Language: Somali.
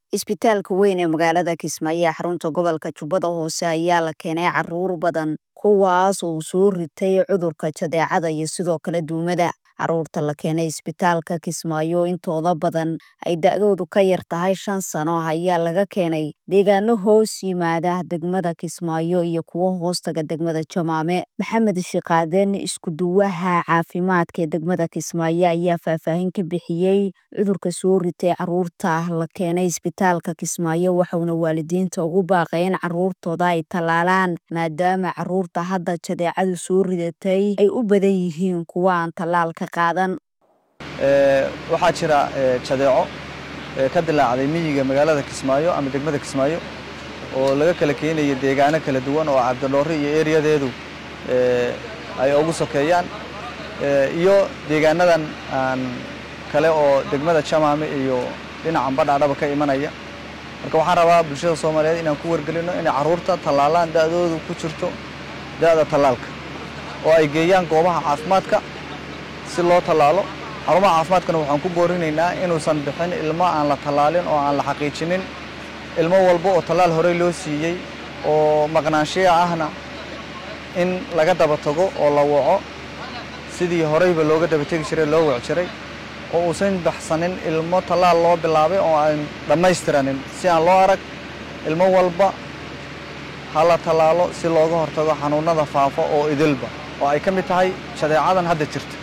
isbitaalka weyn ee magaalada kismaayo ee xarunta gobolka jubbada hoose ayaa la keenay caruur badan kuwaas oo soo ritay cudurka jadeecada iyo sidoo kale duumada caruurta la keenay isbitaalka kismaayo intooda badan ay da-doodu ka yar tahay shan sano ayaa laga keenay deegaano hoos yimaada degmada kismaayo iyo kuwo hoostaga degmada jamaame maxamed shiqaaden iskuduwaha caafimaadka ee degmada kismaayo ayaa faahfaahin ka bixiyey cudurka soo ritay caruurta la keenay isbitaalka kismaayo waxauna waalidiinta ugu baaqay in caruurtooda ay tallaalaan maadaama caruurta hadda jadeecadu soo ridatay ay u badan yihiin kuwa aan tallaalka qaadan waxaa jira jadeeco ka dilaacday miyiga magaalada kismaayo ama degmada kismaayo oo laga kala keenaya deegaano kala duwan oo cabdidhoore iyo ereyadeedu ay ugu sokeeyaan iyo deegaanadan aan kale oo degmada jamaame iyo dhinacan badhaadhaba ka imanaya marka waxaan rabaa bulshada soomaaliyeed inaan ku wargelino inay carruurta tallaalaan da'doodu ku jirto da'da tallaalka oo ay geeyaan goobaha caafimaadka si loo tallaalo xarumaha caafimaadkana waxaan ku boorinaynaa inuusan bixin ilmo aan la tallaalin oo aan la xaqiijinin ilmo walba oo tallaal horey loo siiyey oo maqnaanshiya ahna in laga daba tago oo la waco sidii horeyba looga daba tegi jiray loo wac jiray oo uusan baxsanin ilmo tallaal loo bilaabay oo aan dhammaystiranin si aan loo arag ilmo walba ha la tallaalo si looga hortago xanuunnada faafa oo idilba oo ay ka mid tahay jadeecadan hadda jirta